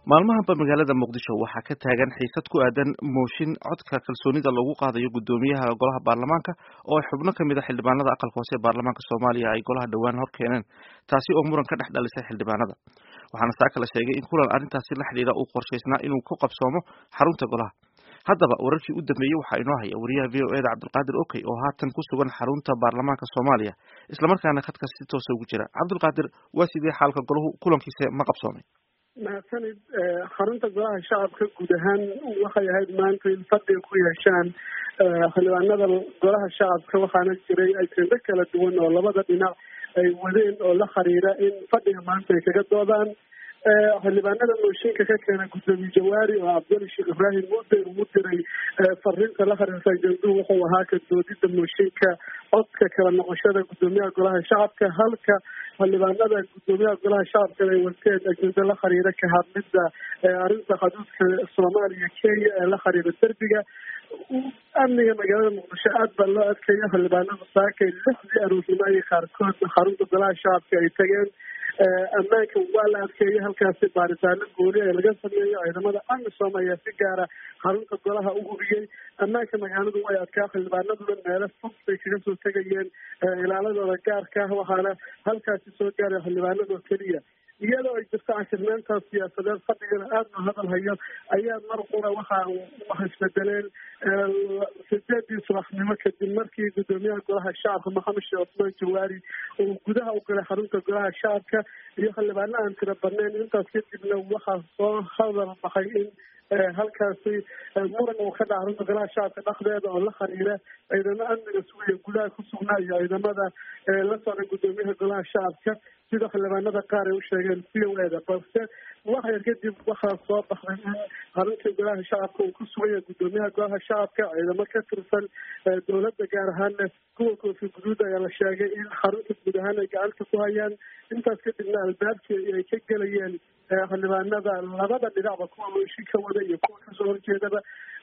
maalmahanba magaalada muqdisho waxaa ka taagan xiisad ku aadan mooshin codka kalsoonida lagu qaadayo guddoomiyaha golaha baarlamaanka oo ay xubno kamid a xildhibaanada aqalka hoose ee baarlamaanka soomaaliya ay golaha dhowaan hor keeneen taasi oo muran ka dhex dhalisay xildhibaanada waxaana saa kala sheegay in kulan arrintaasi la xidhiidha uu qorshaysnaa inuu ku qabsoomo xarunta golaha haddaba wararkii u dambeeyey waxaa inoo haya wariyaha v o eda cabdulqaadir okey oo haatan ku sugan xarunta baarlamaanka soomaaliya islamarkaana khadka si toosa ugu jira cabdulqaadir waa sidee xaalka golahu kulankiisa ma qabsoomay mahadsanid xarunta golaha shacabka guud ahaan waxay ahayd maanta in fadhiga ku yeeshaan xildhibaanada golaha shacabka waxaana jiray ajendo kala duwan oo labada dhinac ay wadeen oo la xiriira in fadhiga maanta ay kaga doodaan xildhibaanada mooshinka ka keena guddoomiye jawaari oo cabduli sheekh ibraahim mude ugu diray fariinta la xiriirta ajenduhu wuxuu ahaa ka doodida mooshinka codka kala noqoshada guddoomiyaha golaha shacabka halka xildhibaanada guddoomiyaha golaha shacabka ay wateen ajendo la xiriira ka hadlida arrinta xuduudka soomaaliya kenya ee la xiriira derbiga amniga magaalada muqdisho aad baa loo adkeeya xildhibaanada saakay lixdii aroosnimo iyo qaarkood xarunta golaha shacabka ay tageen ammaanka waa la adkeeyay halkaasi baaritaano gooni ee laga sameeyo ciidamada amisom ayaa si gaara xarunta golaha u hubiyey ammaanka magaaladu way adkaa xildhibaanaduna meelo fog bay kaga soo tegayeen ilaaladooda gaarka ah waxaana halkaasi soo gaaray xildhibaanadoo keliya iyadoo ay jirto cashirnaantaas siyaasadeed fadhigana aada loo hadal hayo ayaa mar qura waxa wax isbedeleen sideedii subaxnimo kadib markii guddoomiyaha golaha shacabka maxamed sheekh cusmaan jawaari uu gudaha u galay xarunta golaha shacabka iyo xildhibaano aan tira badnayn intaas kadibna waxaa soo hadal baxay in halkaasi muran uu ka dhaca xarunta golaha shacabka dhexdeeda oo la xiriira ciidamo amniga sugaya gudaha ku sugnaa iyo ciidamada la socda guddoomiyaha golaha shacabka sida xildhibaanada qaar ay u sheegeen v o eda balse wax yar kadib waxaa soo baxday in xaruntii golaha shacabka uu ku suganya guddoomiyaha golaha shacabka ciidamo ka tirsan dowladda gaar ahaana kuwa koofi guduud ayaa la sheegay in xarunta guud ahaan ay gacanta ku hayaan intaas kadibna albaabkii ay ka gelayeen xildhibaanada labada dhinacba kuwa mooshin ka wada iyo kuwa kasoo horjeedaba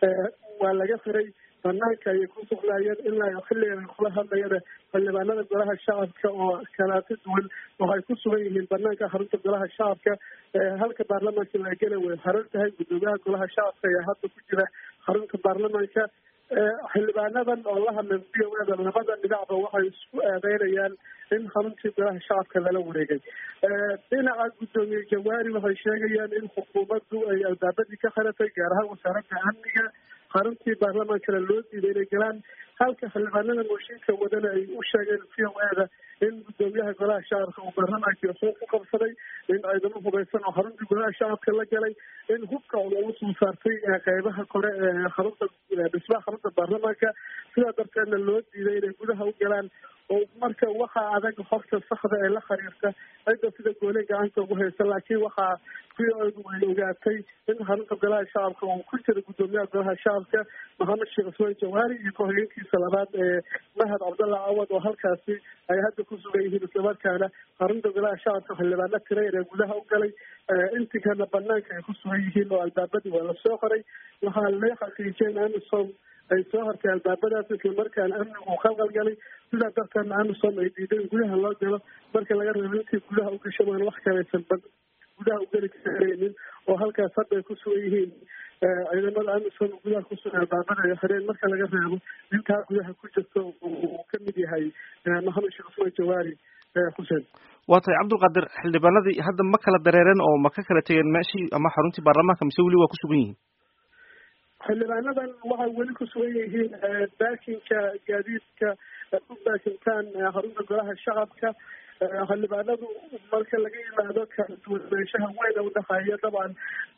waa laga xiray banaanka ayay ku sugnaayeen ilaa xilligan kula hadlayana xildhibaanada golaha shacabka oo kalaati duwan waxay ku sugan yihiin banaanka xarunta golaha shacabka halka baarlamaanka la gela way haran tahay guddoomiyaha golaha shacabka ayaa hadda ku jira xarunta baarlamaanka xildhibaanadan oo la hadlay v o eda labada dhinacba waxay isku eedeynayaan in xaruntii golaha shacabka lala wareegay dhinaca guddoomiye jawaari waxay sheegayaan in xukuumaddu ay albaabadii ka xiratay gaar ahaan wasaaradda amniga xaruntii baarlamaankana loo diiday inay galaan halka xildhibaanada mooshinka wadana ay u sheegeen v o eda in guddoomiyaha golaha shacabka uu baarlamaankii xuquuq ku qabsaday in ciidamo hubaysan oo xaruntii golaha shacabka la galay in hubka lagu soo saartay qeybaha kore ee xarunta dhismaha xarunta baarlamaanka sidaa darteedna loo diiday inay gudaha u galaan oo marka waxaa adag horta saxda ee la xiriirta cidda sida goole gacanta ugu haysa laakiin waxaa v o edu ay ogaatay in xarunta golaha shacabka uu ku jira guddoomiyaha golaha shacabka maxamed sheekh cusmaan jawaari iyo ku-xigeenkiisa labaad ee mahad cabdalla cawad oo halkaasi ay hadda ku sugan yihiin islamarkaana xarunta golaha shacabka xildhibaano tireer ee gudaha u galay intii kana banaanka ay ku sugan yihiin oo albaabadii waa lasoo qoray waxaa la xaqiijiyay in amisom ay soo hartay albaabadaas islamarkaana amnigu uu khalqalgalay sidaa darteedna amisom ay diiday in gudaha loo galo marka laga reebo intii gudaha u gasho maan wax kalaysan bad gudaha u geli karaynin oo halkaas hadda ay ku sugan yihiin ciidamada amisom gudaha ku sugan albaabada ay xireen marka laga reebo intaa gudaha ku jirto uu ka mid yahay maxamed sheekh cusmaan jawaari xuseen waa tahay cabdulqaadir xildhibaanadii hadda ma kala dareereen oo ma ka kala tegeen meeshii ama xaruntii baarlamaanka mise weli waa ku sugan yihiin xildhibaanadan waxay weli ku sugan yihiin baakinka gaadiidka u baakintaan xarunta golaha shacabka xildhibaanadu marka laga yimaado kala duwanaanshaha weyna udhexeeya dabcan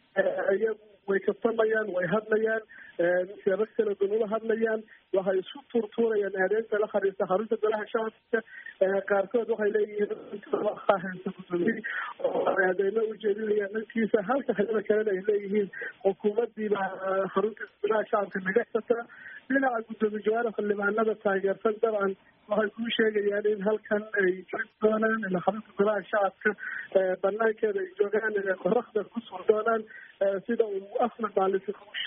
iyagu way kabtamayaan way hadlayaan siyaabo kala duwan ula hadlayaan waxay isku tuurtuurayaan aadeynta la xiriirta xarunta golaha shacabka qaarkood waxay leeyihiin haysta guddoomiye oo aadeymo ujeedinayaan dhankiisa halka xilada kalena ay leeyihiin xukuumadiiba xarunta golaha shacabka naga xirtaa dhinaca guddoomiye jawaari xildhibaanada taageersan dabcan waxay kuu sheegayaan in halkan ay jiri doonaan in xarunta golaha shacabka banaankeeda ay joogaan inay qoraxda ku sur doonaan sida uu ahmed maalisi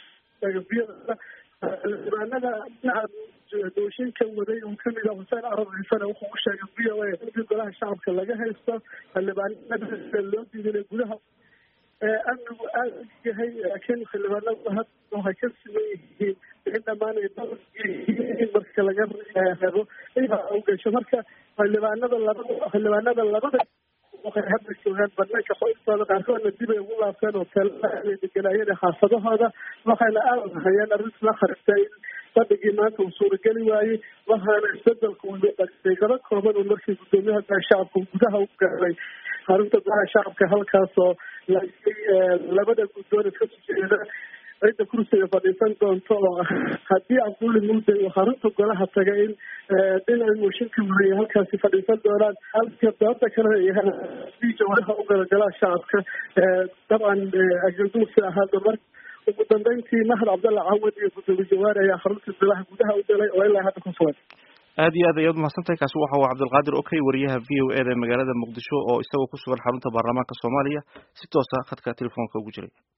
xildhibaanada dhinaca dooshinka waday uu kamid ah xuseen carab ciisana wuxuu u sheegay v o a intii golaha shacabka laga haysto xildhibaanada loo diiday inay gudaha amnigu aada yahay laakiin xildhibaanadu hadda waxay ka siman yihiin in dhammaan ay in marka laga reebo iba u gasho marka xildhibaanada labada xildhibaanada labada waxay hadda joogaan banaanka qoystooda qaarkoodna dib ay ugu laabteen oo teelaa deganaayeen xaafadahooda waxayna aada hayeen arrinta la kharibtay in fadhigii maanta uu suurageli waayey waxaana isbedelku daqiiqado kooban uu markii guddoomiyaha golaha shacabka gudaha u gaaray xarunta golaha shacabka halkaasoo laakay labada guddoon iska sujeeda cidda kursiga fadhiisan doonto oo haddii cabduuli muuday uu xarunta golaha tagay in dhinaca mooshinka wareya halkaasi fadhiisan doonaan halka dooda kale jawaraha u gala golaha shacabka dabcan ajaduusi ahaada mar ugu dambeyntii mahad cabdalla cawad iyo gudoomiye jawaari ayaa xarunta golaha gudaha u galay oo ilaa hadda ku sugan aad iyo aad ayaad umahadsantahay kaasi waxa uu cabdilqaadir okay wariyaha v o eda magaalada muqdisho oo isagoo ku sugan xarunta baarlamaanka soomaaliya si toosa khadka telefoonka ugu jiray